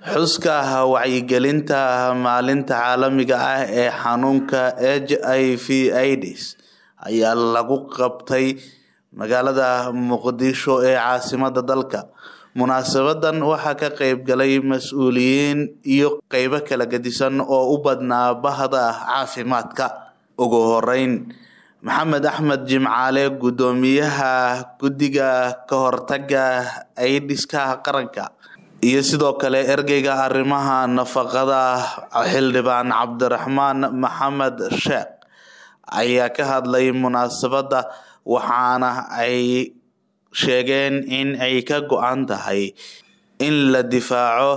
xuska wacyigelinta maalinta caalamiga ah ee xanuunka h i v aids ayaa lagu qabtay magaalada muqdisho ee caasimada dalka munaasabadan waxaa ka qeyb galay mas-uuliyiin iyo qeybo kala gedisan oo u badnaa bahda caafimaadka ugu horeyn maxamed axmed jimcaale guddoomiyaha guddiga ka hortaga aidiska qaranka iyo sidoo kale ergeyga arrimaha nafaqada xildhibaan cabdiraxmaan maxamed sheekh ayaa ka hadlay munaasabadda waxaana ay sheegeen in ay ka go-an tahay in la difaaco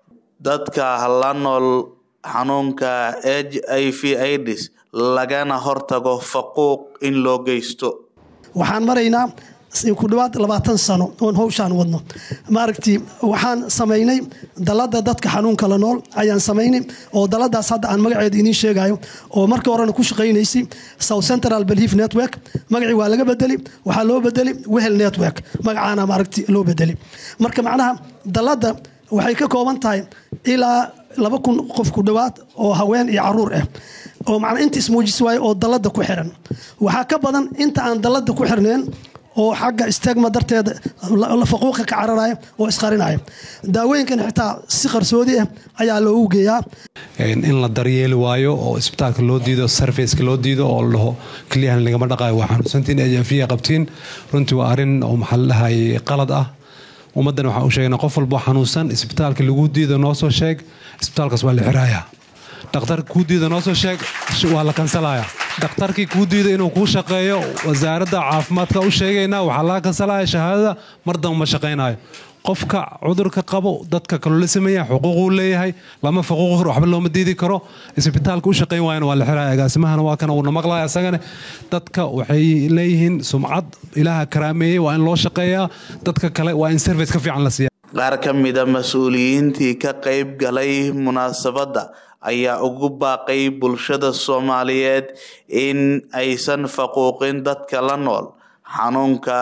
dadka la nool xanuunka h i v aids lagana hortago faquuq in loo geysto waxaan maraynaa ku dhawaad labaatan sano oon howshaan wadno maaragti waxaan samaynay dalada dadka xanuunka la nool ayaan samaynay oo daladaas hadda aan magaceeda idiin sheegayo oo markii horena ku shaqaynaysay south central belief network magacii waa laga bedeli waxaa loo bedeli wehel network magacaana maaragti loo bedeli marka macnaha dalada waxay ka kooban tahay ilaa laba kun qof ku dhowaad oo haween iyo caruur ah oo macnaa inta ismuujis waaye oo dalada ku xiran waxaa ka badan inta aan dalada ku xirneen oo xagga stegma darteeda faquuqa ka cararaya oo isqarinaya daawooyinkan xitaa si qarsoodi ah ayaa loogu geeyaa in la daryeeli waayo oo isbitaalka loo diido sarfaceka loo diido oo la dhaho keliyahan lagama dhaqayo waa xanuunsantiin ejafiya qabtiin runtii waa arrin oo maxaa la dhahay qalad ah ummaddan waxaan u sheegna qof walboo xanuunsan isbitaalka lagu diido noo soo sheeg isbitaalkaas waa la xiraaya dhakhtarka kuu diida noo soo sheeg waa la kansalaya dhakhtarkii kuu diida inuu kuu shaqeeyo wasaaradda caafimaadka u sheegaynaa waxaa laga kansalaya shahaadada mar damba ma shaqaynayo qofka cudurka qabo dadka kaloo la sameeya xuquuquu leeyahay lama faquuqi karo waxba looma diidi karo isbitaalka u shaqayn waayana waa la xiraya agaasimahana waa kana uuna maqlaya isagane dadka waxay leeyihiin sumcad ilaaha karaameeyey waa in loo shaqeeyaa dadka kale waa in service ka fiican la siiya qaar ka mida mas-uuliyiintii ka qeyb galay munaasabadda ayaa ugu baaqay bulshada soomaaliyeed in aysan faquuqin dadka la nool xanuunka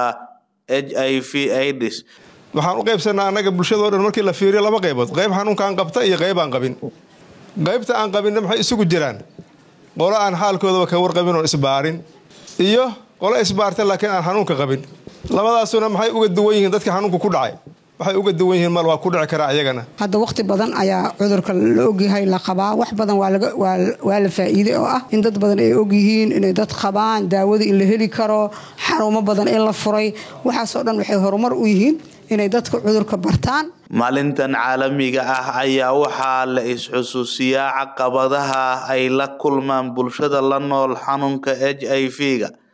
h i v aids waxaan u qaybsanaa annaga bulshadao dhan markii la fiiriyo laba qaybood qayb xanuunkaan qabta iyo qayb aan qabin qaybta aan qabinna maxay isugu jiraan qolo aan xaalkoodaba ka warqabin oon isbaarin iyo qolo isbaarta laakiin aan xanuunka qabin labadaasuna maxay uga duwan yihiin dadka xanuunka ku dhacay waxay uga duwan yihiin mal waa ku dhici karaa iyagana hadda wakhti badan ayaa cudurka la ogyahay la qabaa wax badan waa la faa'iiday oo ah in dad badan ay ogyihiin inay dad qabaan daawada in la heli karo xarumo badan in la furay waxaasoo dhan waxay horumar u yihiin inay dadka cudurka bartaan maalintan caalamiga ah ayaa waxaa la is-xusuusiyaa caqabadaha ay la kulmaan bulshada la nool xanuunka h i v ga